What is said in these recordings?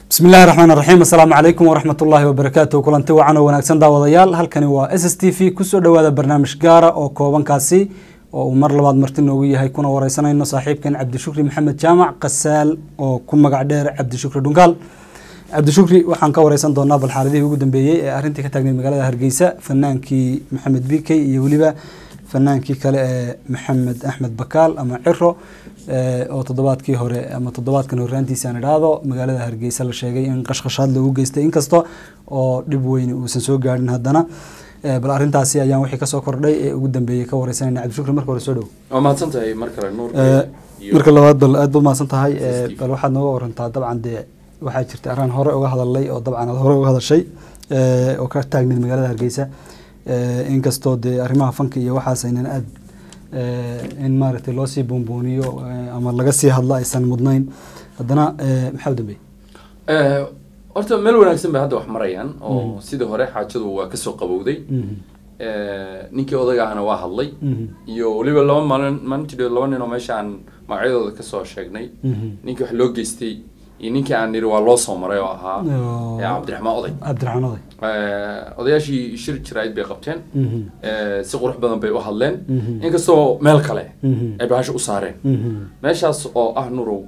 bismi illahi raxmaan raxiim assalaamu calaykum waraxmat ullaahi wabarakaatu kulanti wacan oo wanaagsan daawadayaal halkani waa s s t v kusoo dhowaada barnaamij gaara oo koobankaasi oo uu mar labaad marti noogu yahay kuna wareysanayno saaxiibkan cabdishukri maxamed jaamac kasaal oo ku magac dheer cabdishukri dhunkaal cabdishukri waxaan ka wareysan doonaa bal xaaladihii ugu dambeeyey ee arrintii ka taagneyd magaalada hargeysa fanaankii maxamed bikey iyo weliba fanaankii kale ee maxamed axmed bakaal ama ciro oo toddobaadkii hore ama toddobaadkan horraantiisa aan idhaahdo magaalada hargeysa la sheegay in qashqashaad loogu geystay inkasta oo dhib weyne uusan soo gaadhin haddana bal arrintaasi ayaan wixii kasoo kordhay ee ugu dambeeyey ka wareysanayna cabdishukri marka hore soo dhow waa mahadsan tahay mar kale nuur marka labaad bal aad baad mahadsan tahay bal waxaad nooga warantaa dabcan dee waxaa jirta araan hore uga hadalay oo dabcan aad hore uga hadashay oo ka taagneyd magaalada hargeysa inkastoo dee arrimaha fanka iyo waxaas aynan aad in maaragtay loo sii buunbuuniyo ama laga sii hadlo aysan mudnayn haddana maxaa u dambeeyey horta meel wanaagsan bay hadda wax marayaan oo sidii hore xaajadu waa kasoo qabowday ninkii odaga ahna waa hadlay iyo weliba laba maalin maalintii laba nin oo meesha aan magacyadooda kasoo sheegnay ninkii wax loo geystay iyo ninkii aan niri waa loo soo maray oo ahaa cabdiraxmaan oday cabdiraxmaan oday odayaashii shir jiraayid bay qabteen si qurux badan bay u hadleen inkastoo meel kale ay bahasha u saareen meeshaas oo ah nurow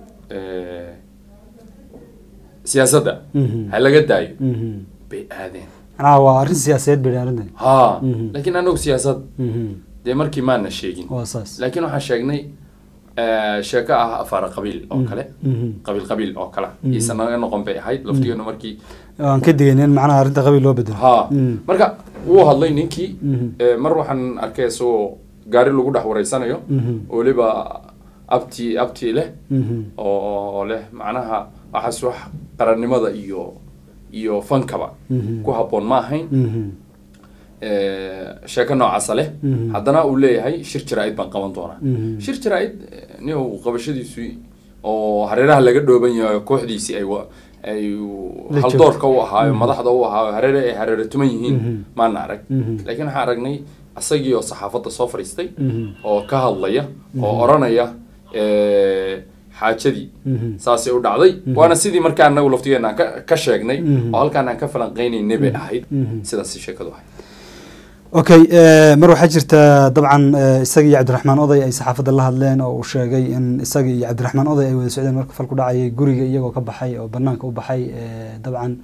siyaasadda ha laga daayo bay aadeen macnaha waa arrin siyaasadeed bay arrintan ha laakiin anagu siyaasad dee markii maana sheegin waa saas laakiin waxaan sheegnay sheeko ah afaara qabiil oo kale qabiil qabiil oo kale iisa naga noqon bay ahayd laftigeenu markii aan ka digayn in macnaha arrinta qabiil loo bedelo ha marka wuu hadlay ninkii mar waxaan arkay isagoo gaari lagu dhex wareysanayo oo weliba abti abti leh oo leh macnaha waxaas wax qarannimada iyo iyo fankaba ku habboon ma ahayn sheeko noocaasa leh haddana uu leeyahay shir jaraa-id baan qaban doonaa shir jaraa-id nin uu qabashadiisu oo hareeraha laga dhooban yahay kooxdiisii ay ay haldoorka u ahaayo madaxda u ahaayo hareere ay hareere tuman yihiin maana arag laakiin waxaan aragnay asagii oo saxaafadda soo fadhiistay oo ka hadlaya oo oranaya xaajadii saasay u dhacday waana sidii markaa anagu laftigeena aan ka sheegnay oo halkaan aan ka falanqeynaynay bay ahayd sidaas sheekadu ahayd okay mar waxaa jirta dabcan isaga iyo cabdiraxmaan oday ay saxaafadda la hadleen oo uu sheegay in isaga iyo cabdiraxmaan oday ay wada socdeen marka fal ku dhacayay guriga iyagoo ka baxay oo banaanka u baxay dabcan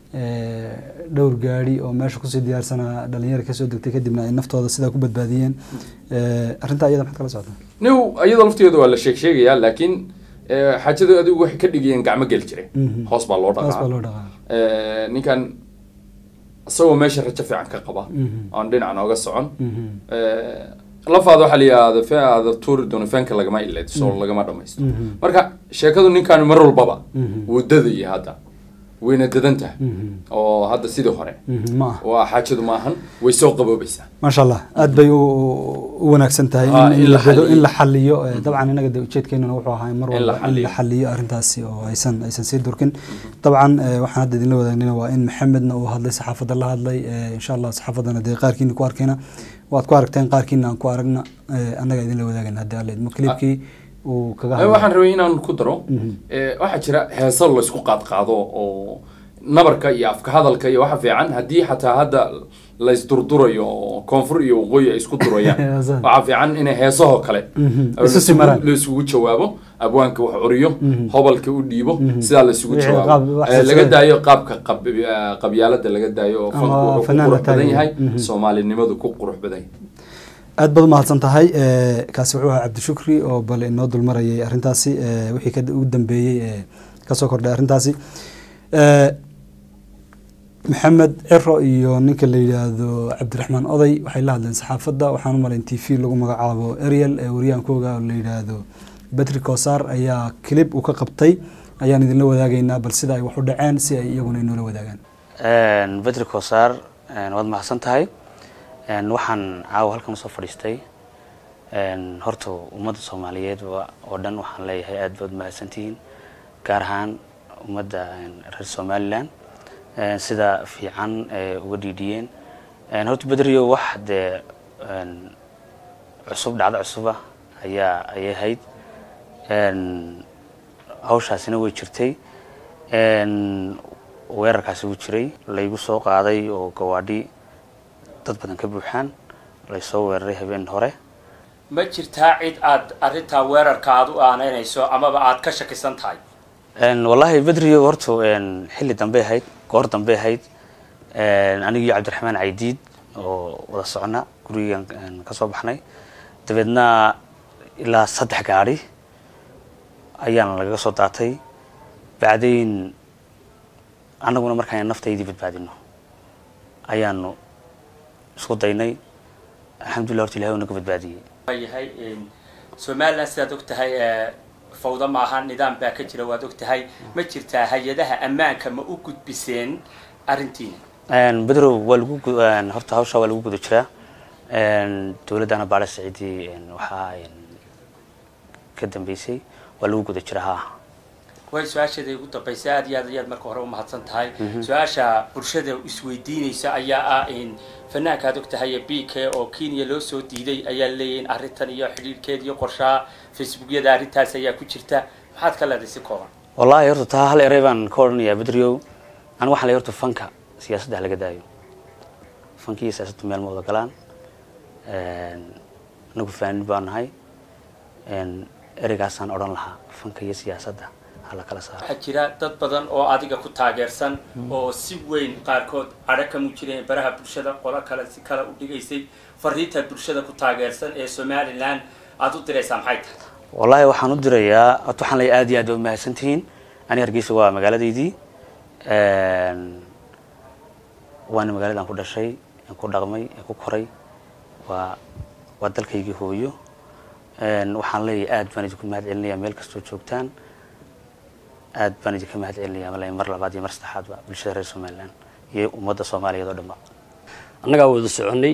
dhowr gaadi oo meesha kusii diyaarsanaa dhalinyara kasoo degtay kadibna ay naftooda sidaa ku badbaadiyeen arrintaa iyada maxaad kala socotaa niw iyadoo laftigeeda waa la sheeg sheegayaa laakiin xaajadu adigu waxay ka dhigayeen gacmo geli jire hoos baa loo hoos baa loo dhaqaa dhaqaa ninkan isagoo meesha rajo fiican ka qaba oon dhinac nooga socon lafaada waxaa la yidhahda fe aada tuuri doono feenka lagama ilayso lagama dhamaysto marka sheekadu ninkan mar walbaba wuu dadaya hadda wayna dadan tahay oo hadda sidii hore ma ah waa xaajadu ma ahan way soo qaboobaysaa maasha allah aad bay u u wanaagsan tahay Ah, in in la la bedo in xaliyo. la xaliyo Eh, dabcan inaga de ujeedkeenuna wuxuu ahaa mar In la walba in la xaliyo. xaliyo arrintaasi oo aysan aysan sii durkin dabcan eh, waxaan hadda idinla wadaagnina waa in maxamedna uu hadlay saxaafadda la hadlay eh, insha allah saxaafaddana dee qaarkiina ku arkayna waad ku aragteen qaarkiina aan ku aragna eh, annaga idinla wadaagana haddii alla idmo clipkii uu kaga Eh, hadlay waxaan rabay inaan ku daro eh, waxaa jira heeso laysku qaadqaado oo nabarka iyo afka hadalka iyo waxa fiican haddii xataa hadda laysdurdurayo oo koonfur iyo waqooyi ay isku durayaan Heesaha. waxaa fiican inay heesahoo kale Mhm. oo Isu laisugu- simaraan. laisugu jawaabo abwaanka wax curiyo hobalka u dhiibo sidaa laisugu Wixii jawaabo qaab- wax Eh, laga silsilada. daayo qaabka qab- eh, qabyaalada laga daayo oo fanku Ama wuxuu ku fanaanka qurux badan taagan. yahay Mhm. soomaalinimadu ku qurux badan yahay aad baad umahadsan tahay Eh, kaasi wuxuu ahaa cabdishukri oo bal inoo dulmarayay arrintaasi eh, wixii ka ugu dambeeyey ee kasoo kordhay arrintaasi Eh, maxamed ciro iyo ninka la yidhaahdo cabdiraxmaan oday waxay la hadleen saxaafadda waxaan u malayn t v lagu magacaabo ariel ee waryaankooga oo la yidhaahdo betri kosaar ayaa clip uu ka qabtay ayaan idinla wadaagaynaa bal sida ay wax u dhaceen si ay iyaguna inoola wadaagaan bedri kosaar waad mahadsan tahay waxaan caawa halkan usoo fadhiistay horta ummadda soomaaliyeed oo dhan waxaan leeyahay aad baad mahadsantihiin gaar ahaan ummadda reer somalilan sida fiican ee uga dhiidhiyeen horta bedrio wax dee cusub dhacdo cusuba ayaa ayay ahayd hawshaasina way jirtay weerarkaasi wuu jiray laygu soo qaaday oo gawaadhi dad badan ka buuxaan laysoo weeraray habeen hore ma jirtaa cid aad arrintaa weerarka aad u aanaynayso amaba aad ka shakisan tahay wallaahi bedrio horta xilli dambey ahayd goor dambey ahayd anigii cabdiraxmaan caydiid oo wada socna gurigan ka soo baxnay dabeedna ilaa saddex gaadhi ayaana lagaga soo daatay bacdayn annaguna markaan naftaydii badbaadino ayaanu isku daynay alxamdullah horta ilahay u naga badbaadiyey yahay somalilan sidaad og tahay fawda maaha nidaam baa ka jira waad og tahay ma jirtaa hay-adaha ammaanka ma u gudbiseen arrintiina bedrow waa lagu horta hawsha waa lagu guda jiraa dowladdana baale saciidi waxaa ka dambeysay waa lagu guda jiraa ha way su-aasheeda ugu dambaysa aad iyo aad ayaad marka hore umahadsan tahay su-aasha bulshada isweydiinaysa ayaa ah fanaanka aad og tahay b k oo kenya loo soo diiday ayaa leeyahay in arrintan iyo xidhiirkeed iyo qorshaha facebookyada arrintaas ayaa ku jirta maxaad ka leedahay si kooban wallahi horta taa hal erey baan ka odhanayaa bedriow aniga waxaan leeyahay horta fanka siyaasadda laga daayo fanka iyo siyaasaddu meel ma wada galaan anagu faanin baan nahay ereygaasaan odhan lahaa fanka iyo siyaasadda hala kala saaro waxaa jira dad badan oo adiga ku taageersan oo si weyn qaarkood cadho ka mujireen baraha bulshada qolo kale si kale u dhigaysay fariinta bulshada ku taageersan ee somalilan aada u diraysaa maxay tahay wallahi waxaan u dirayaa horta waxaan leeyahay aad iyo aad ba umahadsantihiin ani hargeysa waa magaaladeydii waana magaaladan ku dhashay aan ku dhaqmay aan ku koray waa waa dalkaygii hooyo waxaan leeyahay aad baan idinku mahad celinayaa meel kastoo joogtaan aad baan idinka mahad celinaya malay mar labaad iyo mar saddexaadba bulshada reer somalilan iyo ummadda soomaaliyeed oo dhanba annagaa wada soconay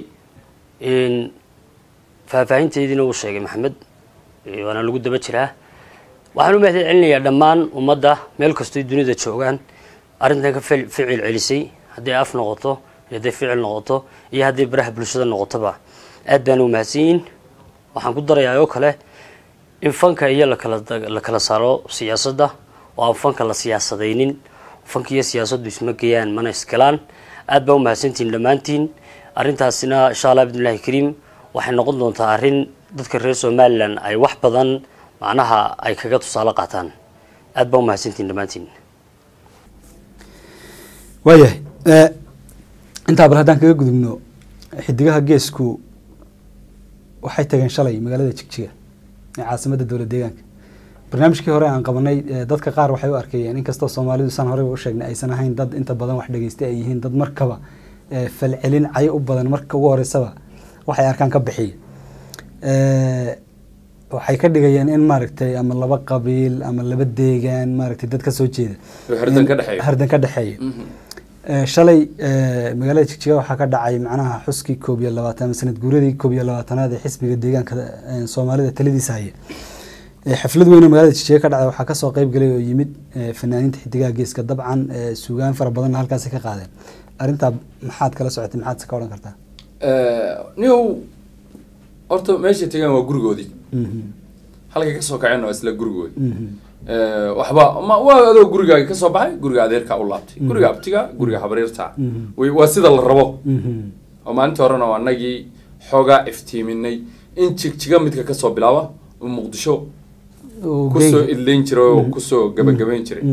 faahfaahinteediina uu sheegay maxamed waana lagu daba jiraa waxaan u mahad celinayaa dhammaan ummadda meel kastoy dunida joogaan arrintan ka ficil celisay hadday af noqoto iyo hadday ficil noqoto iyo hadday baraha bulshada noqotoba aad baana umahadsan yihin waxaan ku darayaa oo kale in fanka iyo lakala la kala saaro siyaasadda oo aan fanka la siyaasadaynin fanka iyo siyaasaddu isma geeyaan mana isgalaan aad baa umahadsantihiin dhammaantiin arrintaasina insha allah bidnillahi kariim waxay noqon doontaa arrin dadka reer somalilan ay wax badan macnaha ay kaga tusaale qaataan aad baa umahadsantihiin dhammaantiin waayahay intaa bal haddaan kaga gudubno xidigaha geesku waxay tageen shalay magaalada jigjiga ee caasimadda dowlad deegaanka barnaamijkii hore aan qabanay dadka qaar waxay u arkayeen inkastoo soomaalidu saan horeyba u sheegnay aysan ahayn dad inta badan wax dhageystay ay yihiin dad markaba falcelin cayo u badan marka ugu horeysaba waxay arkaan ka bixiya waxay ka dhigayeen in maaragtay ama laba qabiil ama laba deegaan maaragtay dad ka soo jeeda hardan ka dhexeeya hardan ka dhexeeya shalay magaalada jigjiga waxaa ka dhacay macnaha xuskii koob iyo labaatan ama sanad guuradii koob iyo labaatanaad ee xisbiga deegaanka soomaalida taladiisa haya xaflad weyn oo magaalada jijega ka dhacday waxaa kasoo qeyb galay oo yimid fanaaniinta xidigaha geeska dabcan suugaan fara badanna halkaasi ka qaadeen arrintaa maxaad kala socotay maxaad se ka odhan kartaa niw horta meeshay tegaan waa gurigoodii halkay kasoo kaceen waa isla gurigoodi waxba ma waa adoo gurigaaga kasoo baxay guriga adeerkaa u laabtay guriga abtiga guriga habaryarta waa sida la rabo oo maalinta horena waa anagii xoogaa iftiiminay in jigjiga midka kasoo bilaaba muqdisho kusoo idlayn jiray oo kusoo gabagabayn jiray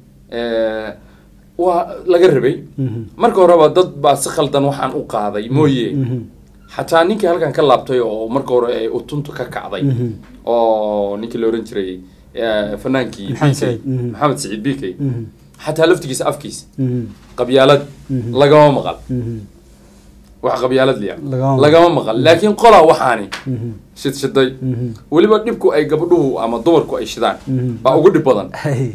waa laga rabay marka horeba dad baa si khaldan waxaan u qaaday mooye xataa ninkii halkan ka laabtay oo marka hore ay utuntu ka kacday oo ninkii la oran jiray fanaankii b k maxamed saciid b k xataa laftigiisa afkiisa qabyaalad lagama maqal wax qabyaalad liya lagama maqal laakiin qolaa waxaani shidshiday weliba dhibku ay gabdhuhu ama dumarku ay shidaan baa ugu dhib badan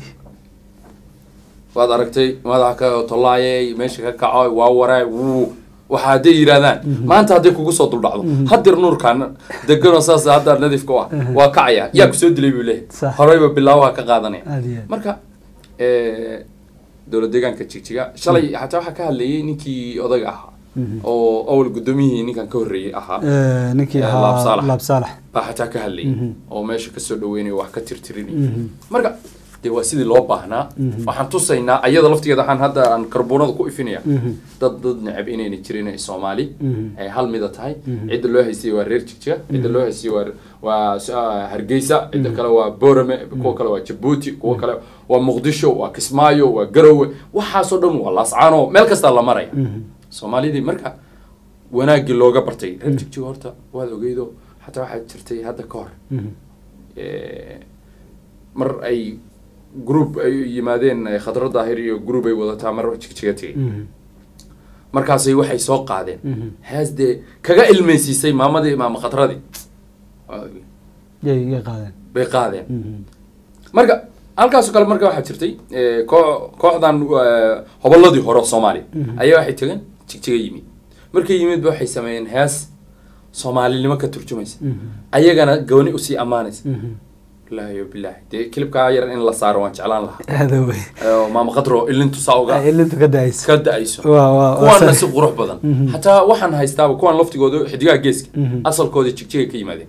waad aragtay madaxa ka tollaayey meesha ka kaco waa waraa wuu waxa hadday yidhahdaan maanta hadday kugu soo duldhacdo hadir nuurkaan deganoo saas hadda nadiifka u ah waa kacaya yaa kusoo dilay buu leeyahay horeyba bilaabaha ka qaadanaya marka dowlad deegaanka jigjiga shalay xataa waxaa ka hadlayay ninkii odaga ahaa oo awal guddoomiyihii ninkan ka horreeyey ahaa ninkii laab ahaa saalax laab saalax baa xataa ka hadlayay oo meesha kasoo dhaweynaya wax ka tirtirinaya marka dee waa sidii loo baahnaa waxaan tusaynaa ayada laftigeeda waxaan hadda aan karboonada ku ifinaya dad dad necab inayna jirin ay soomaali ay hal mida tahay cidda loo haystay waa reer jigjiga cidda loo haystay waa waa s- ah, hargeysa cidda kale waa boorame kuwa kale waa jabuuti kuwa kale waa muqdisho waa kismaayo waa garowe waxaasoo dhan waa laascaano meel kastaa la maraya soomaalidii marka wanaaggii looga bartay reer jigjiga horta waad ogeydo xataa waxaa jirtay hadda ka hor Eh, mar ay group ay yimaadeen eh, khadra daahir iyo group ay wadataa mar jigjiga tegay markaasay waxay soo qaadeen hees dee kaga ilmeysiisay maamadii maama khadradii yay yay qaadeen bay qaadeen marka halkaasoo kale marka waxaa jirtay eh, koo- kooxdan eh, hobolladii hore oo soomaaliya ayaa waxay tegeen jigjiga yimid markay yimid ba waxay sameeyeen hees soomaalinimo ka turjumaysa ayagana gooni usii ammaanaysa wallaahi bilaahi dee kilibkaa yar in la saaro waan jeclaan lahaa aada wey Eh, maama khadro ilintu saa uga ilintu ka daayso ka da-ayso waa waa kuwaana si qurux badan hataa waxaan haystaaba kuwan laftigooda xidigaha geeska asalkooda jigjiga ka yimaadeen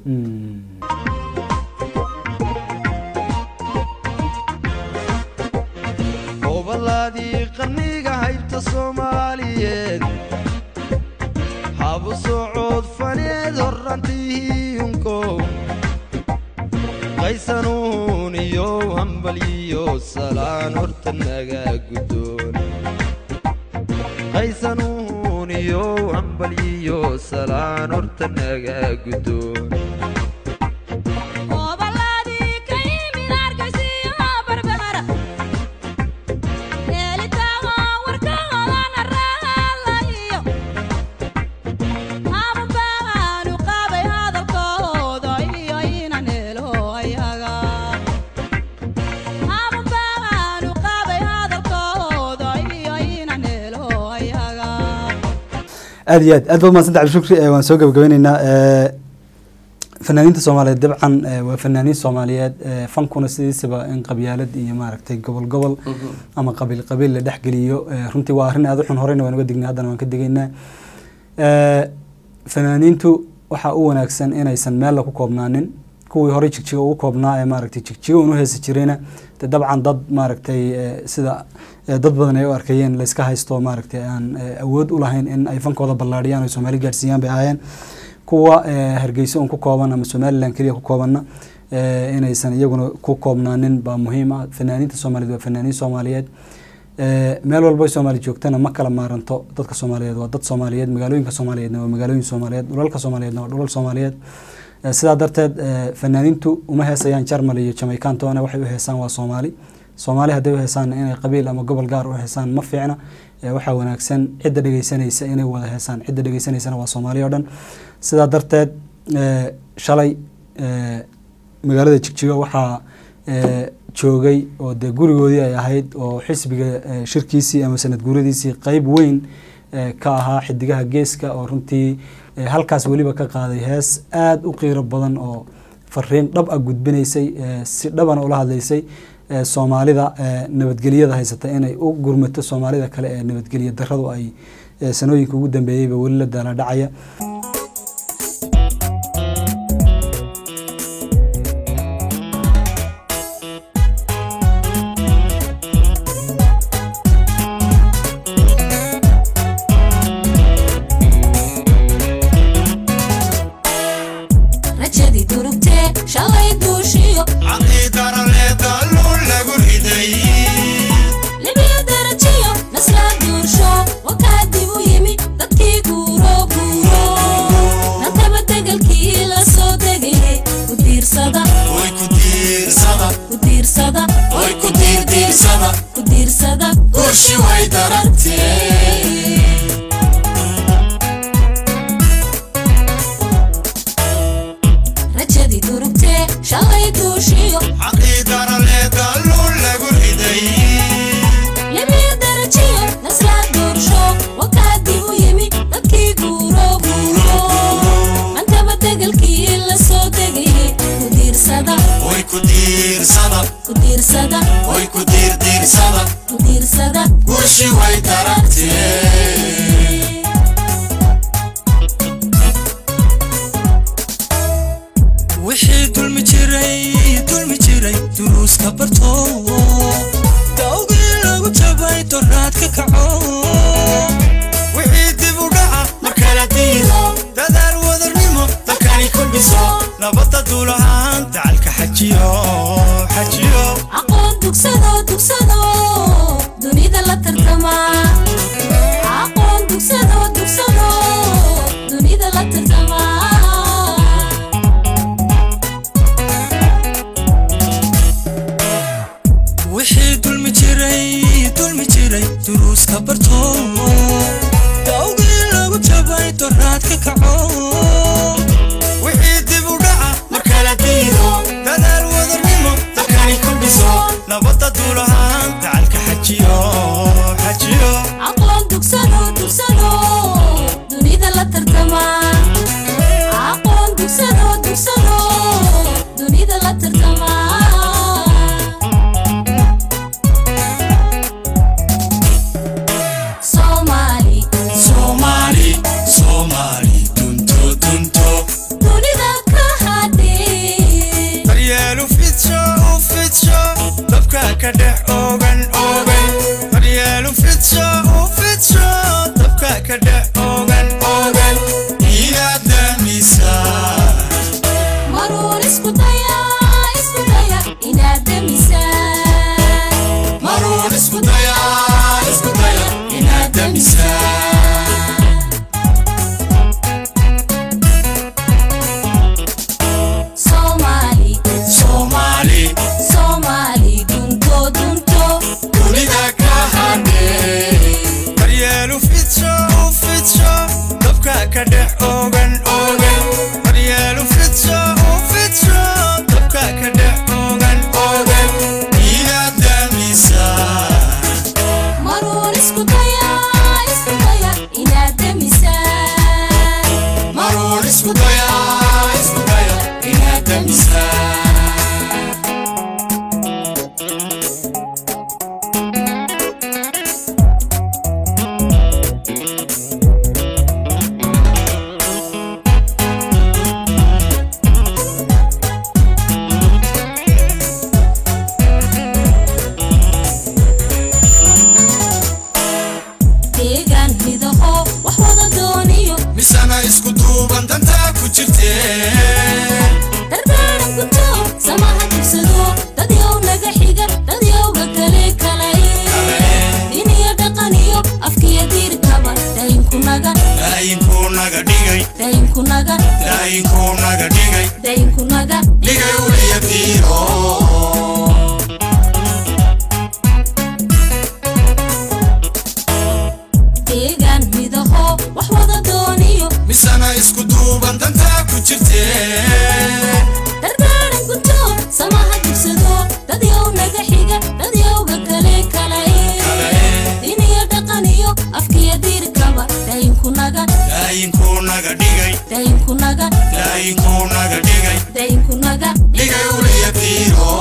obaladii qarniga haybta soomaaliyeed habu socod faneed horrantiiyunko qaysanuun iyo hambaliyo salaan horta naga guddoon qaysanuun iyo hambaliyo salaan horta naga guddoon Obaladii ka yimid Hargeysa Barbara Helitaanka warkahooda raalayo Ama baanu qabay hadalkooda iyo inaan helo ayaga Ama baanu qabay hadalkooda iyo inaan helo ayaga aad iyo aad aad baad mahadsan tahay shukri waan soo gabagabeyneynaa Eh, fanaaniinta soomaaliyeed dabcan eh, waa fanaaniin soomaaliyeed eh, fankuna sidiisaba in qabyaalad iyo maaragtay gobol gobol ama qabiil qabiil la dhexgeliyo eh, runtii waa arrin aad u xun horeyna waan uga dignay haddana waan ka digaynaa Eh, fanaaniintu waxaa u wanaagsan inaysan meel ku koobnaanin kuwii horey jigjiga ugu koobnaa ee maaragtay jigjiga unu heesi jirayna de dabcan dad maaragtay eh, sida eh, dad badan ay u arkayeen layska haysto maaragtay aan eh, awood u lahayn in ay fankooda ballaadhiyaan oo soomaali gaadhsiiyaan bay ahaayeen kuwa eh, hargeysa un ku kooban ama somaliland keliya ku koobanna eh, inaysan iyaguna ku koobnaanin baa muhiim ah fanaaniinta soomaaliyeed waa fanaaniin soomaaliyeed Eh, meel walba soomaali joogtana ma kala maaranto dadka soomaaliyeed waa dad soomaaliyeed magaalooyinka soomaaliyeedna waa magaalooyin soomaaliyeed dhulalka soomaaliyeedna waa dhulal soomaaliyeed Eh, sidaa darteed eh, fanaaniintu uma heesayaan jarmal iyo jamaican toona waxay u heesaan waa soomaali soomaali hadday u heesaanna inay qabiil ama gobol gaar u heesaan ma fiicna Eh, waxaa wanaagsan cidda dhegeysanaysa inay wada heesaan cidda dhegeysanaysana waa soomaali oo dhan sidaa darteed eh, shalay eh, magaalada jigjiga waxaa eh, joogay oo dee gurigoodii ay ahayd oo xisbiga eh, shirkiisii ama sanad guuradiisii qeyb weyn eh, ka ahaa xidigaha geeska oo runtii eh, halkaas weliba ka qaaday hees aada u qiiro badan oo fariin dhab ah gudbinaysay eh, si dhabana ula hadlaysay eh, soomaalida eh, nabadgelyada haysata inay u gurmato soomaalida kale ee nabadgelya daradu ay eh, sanooyinka ugu dambeeyeyba weli la daala dhacaya rajadii durugtee shalay duushiyo libiyo darajiyo nasla duursho wakaa dib u yimi dadkii guuro guuro nantaba degelkii la soo degayay ku diirsada ku diirsada ku diirsada guushi way darantee rajadii durugtee shalay duushiyo libiyo darajiyo nasla duursho wakaa dib u yimi dadkii guuro guuro mantaba degelkii la soo degayay ku diirsada ku diirsada ku diirsada guushi way darantee wixii dulmi jiray dulmi jiray duruuska barto dawgii lagu jabay doraad ka kaco wixii dib u dhaca markala diido dadaal wadarnimo dalkani ku dhiso nabadda duulahaan dacalka xajiyo xajiyo aqoon dugsado dugsado dunida la tartama aqoon dugsado dugsado dunida la tartama wixii dulmi jiray dulmi jiray duruuska barto dawgii lagu jabay doraad ka kaco wixii dib u dhaca markala diido dadaal wadarnimo dalkani ku dhiso nabadda duulahaan dacalka xajiyo xajiyo aqoon dugsado dugsado dunida la tartama aqoon dugsado dugsado dunida la tartama Somali soomaali soomaali dunto dunto dunida ka hadhi daryeelu fidsho u fidsho dabka ka dhex ogan ogan daryeelu fidsho u fidsho dabka ka dhex ogan ogan inaad daamisaa maruun isku daya isku daya inaad demisaan maruun isku daya isku daya inaad daamisaa Somali soomaali Somali dunto dunto dunida ka hadhe daryeelu fidsho u fidsho dabka ka dhex ogan ogan daryeelu fidsho u fidsho dabka ka dhex ogan ogan inaad daamisaa maruun isku daya isku daya inaad demisaan maruun isku daya isku daya inaad daamisaa deegaan midaho wax wada dooniyo misana isku duuban dantaa ku jirtee dardaaran guto samaha dugsado dad yow naga xiga dad yowga kale kalay din iyo dhaqan iyo afkiyo diirkaba daynkunaga daayinkuu naga dhigay daynkunaga daayinkuu naga dhigay daynkunaga dhigay uliya diiro deegaan midaho wax wada dooniyo misana isku duuban dantaa ku jirtee dardaaran guto samaha dugsado dad yow naga xiga dad yowga kale kalay din iyo dhaqan iyo afkiyo diirkaba daynkunaga daayinkuu naga dhigay daynkunaga daayinkuu naga dhigay daynkunaga dhigay uliya diiro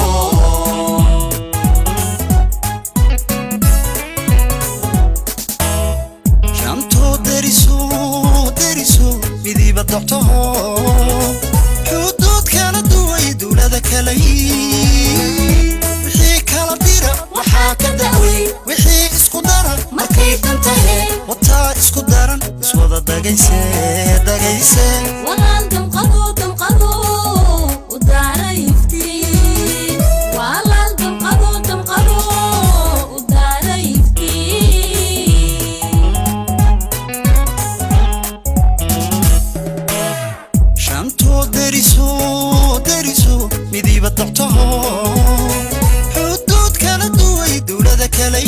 shantoo deriso deriso midiba doctaho xuduud kala duway dowlada kale wixii kala dira waxaa ka dacwey wixii isku dara markay dantahe wataa isku daran iswada dagayse dagayse walaal damqado damqado u daara iftiin walaal damqado damqado u daara iftiin shantoo deriso deriso midiba doctaho xuduud kala duway dowlada kale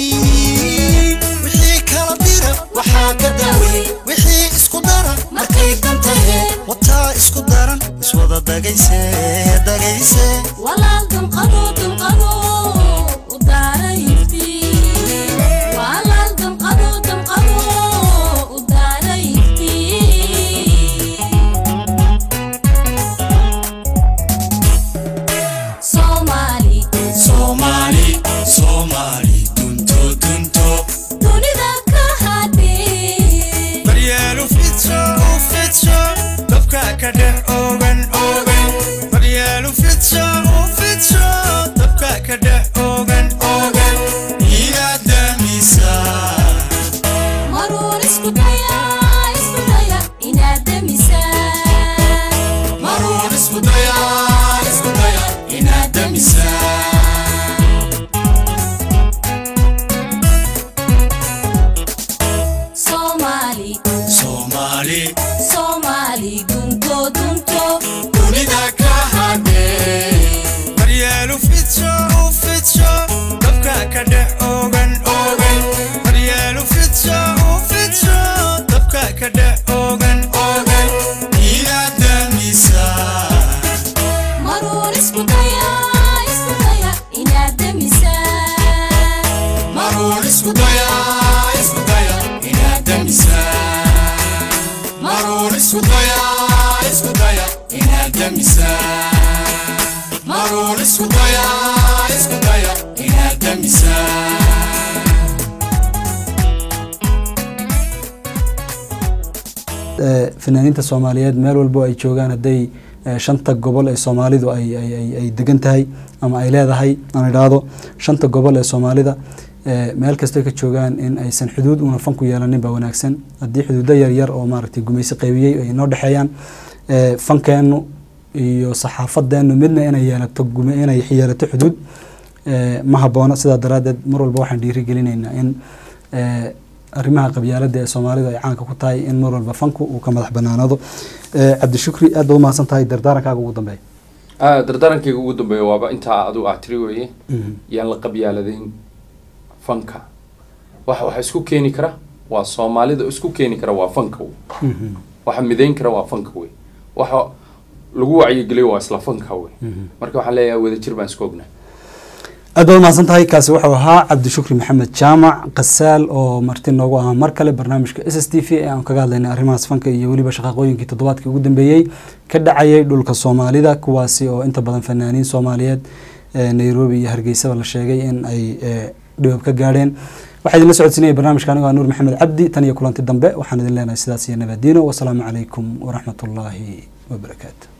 wixii kala dira waxaa ka dacwey wixii isku dara markay dantahe wataa isku daran iswada dagayse dagayse walaal damqado damqado u daara iftiin walaal damqado damqado u daara iftiin Somali soomaali soomaali dunto dunto dunida ka hadhi daryeelu fidsho u fidsho dabka ka dhex ogan ogan daya isku daya inaad damisaa Somali, soomaali Somali, dunto, dunto. dunida ka hadhee maryeelu fidso u fidso dabka ka dhex ogan ogan maryeelu fidso u fidso dabka ka dhex ogan ogan inaad damisaa Maruun isku daya, isku daya, inaad damisaa. maruun isku daya isku daya inaad damisaa maruun isku daya isku daya inaad damisaa maruun isku daya isku daya inaad damisaa Eh, fanaaniinta soomaaliyeed meel walbo ay joogaan hadday eh, shanta gobol ee soomaalidu ay ay- ay- ay degan tahay ama ay leedahay aan idhaahdo shanta gobol ee soomaalida eh, meel kastay ka joogaan in aysan xuduud una fanku yeelanin baa wanaagsan haddii xuduudo yaryar oo maaragtay gumaysi qaybiyey ay noo dhexeeyaan eh, fankeenu iyo saxaafadeenu midna inay yeelato gume- inay yeelato xuduud eh, ma habboona sidaa daraaddeed mar walba waxaan dhiirigelinaynaa in eh, arrimaha qabyaalada ee soomaalidu ay caanka ku tahay in mar walba fanku uu ka madax banaanaado Eh, cabdishukri aad baad umahadsan tahay dardaarankaaga ugu dambeeya Ah, dardaarankayga ugu dambeeya waaba intaa adigu aad tiri weeye yaan la qabyaaladayn fanka waxa waxa isku keeni kara waa soomaalida isku keeni kara waa fanka wey waxa midayn kara waa fanka wey waxa lagu wacyigeliyo waa isla fanka wey marka waxaan leeyahay wadajir baan isku ognaa aad baad umahadsan tahay kaasi wuxuu ahaa cabdishukri maxamed jaamac qasaal oo marti noogu ahaa mar kale barnaamijka s s t v ee aan kaga hadlaynay arrimahaas fanka iyo weliba shaqaqooyinkii toddobaadkii ugu dambeeyey ka dhacayay dhulka soomaalida kuwaasi oo inta badan fanaaniin soomaaliyeed ee nairobi iyo hargeysaba la sheegay in ay eh, dhibab ka gaadheen waxaa idinla socodsiinaya barnaamijka anigo ah nuur maxamed cabdi tan iyo kulanti dambe waxaan idin leenahay sidaas iyo nabadiino wasalaamu calaykum waraxmatullaahi wabarakaatu